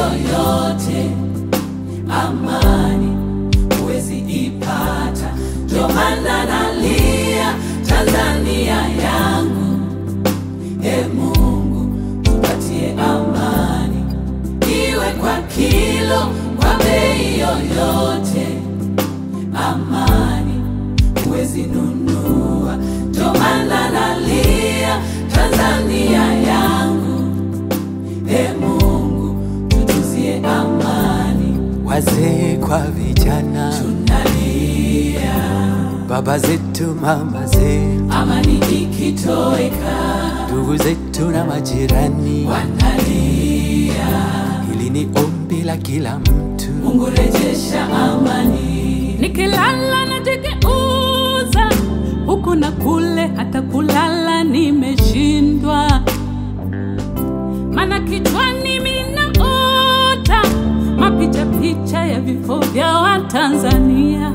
yoyote, amani huwezi ipata. Ndio maana nalia Tanzania yangu, e Mungu tupatie amani, iwe kwa kilo, kwa bei yoyote, amani huwezi nunua. Ndio maana nalia Tanzania yangu, e Mungu tutuzie amani, wazee kwa vijana, tunalia baba zetu, mama zetu, amani ikitoweka, ndugu zetu na majirani. wanalia Hili ni ombi la kila mtu. Mungu rejesha amani, nikilala najigeuza huku na kule, hata kulala nimeshindwa, mana kichwani minaota mapicha picha ya vifo vya Watanzania.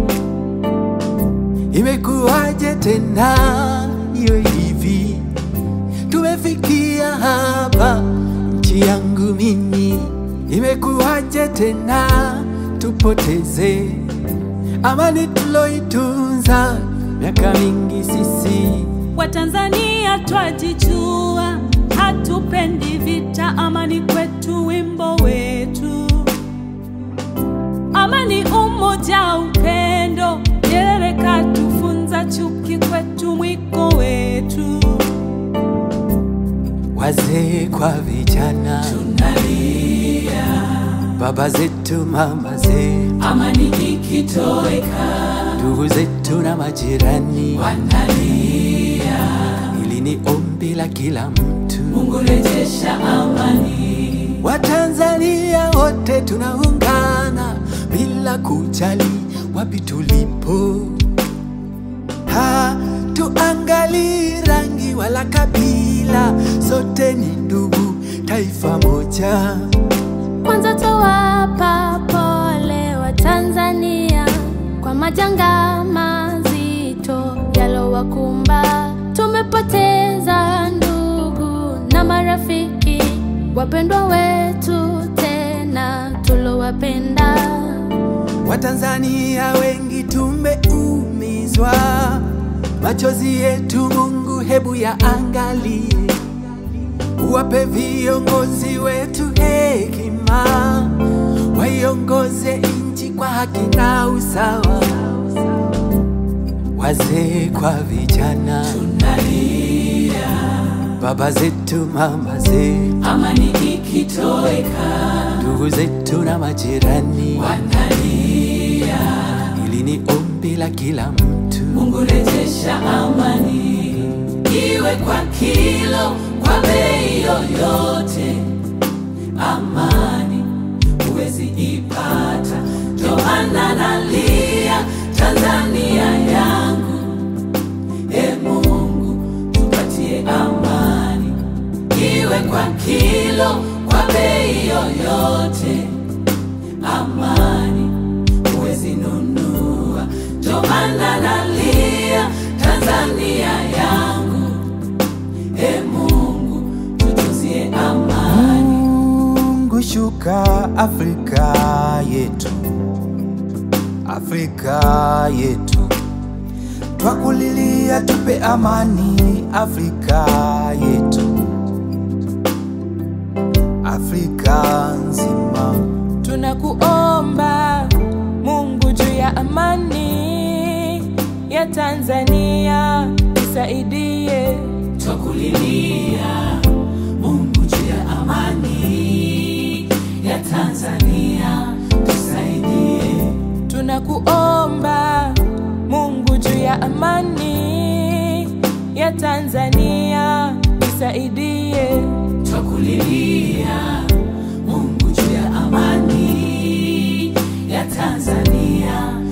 Imekuwaje tena iwe hivi? Tumefikia hapa, nchi yangu mimi. Imekuwaje tena tupoteze amani tuloitunza miaka mingi sisi? Watanzania twajijua, hatupendi vita, amani kwetu wimbo wetu, amani, umoja, upendo. Nyerere katufunza, chuki kwetu mwiko wetu. Wazee kwa vijana, tunalia baba zetu, mama zetu, amani ikitoweka, ndugu zetu na majirani. wanalia Hili ni ombi la kila mtu. Mungu rejesha amani, Watanzania wote tunaungana bila kujali wapi tulipo, hatuangali rangi wala kabila, sote ni ndugu, taifa moja. Kwanza towapa pole wa Tanzania kwa majanga mazito yalowakumba. Tumepoteza ndugu na marafiki, wapendwa wetu tena tulowapenda. Watanzania wengi tumeumizwa, machozi yetu Mungu hebu yaangalie, uwape viongozi wetu hekima, waiongoze nchi kwa haki na usawa. Wazee kwa vijana, tunalia baba zetu, mama zetu, amani ikitoweka, ndugu zetu na majirani. wanalia Hili ni ombi la kila mtu. Mungu rejesha amani, iwe kwa kilo, kwa bei yoyote, amani huwezi ipata. Ndio maana nalia Tanzania yangu, e Mungu tupatie amani, iwe kwa kilo, kwa bei yoyote, amani huwezi nunua. Ndio maana nalia Tanzania yangu, e Mungu tutuzie amani. Mungu shuka Afrika yetu, Afrika yetu, twakulilia tupe amani Afrika yetu, Afrika nzima. Tunakuomba Mungu juu ya amani ya Tanzania, isaidie. Twakulilia Mungu juu ya amani ya Tanzania, tusaidie. Tunakuomba Mungu juu ya amani ya Tanzania, isaidie. Twakulilia Mungu juu ya amani ya Tanzania,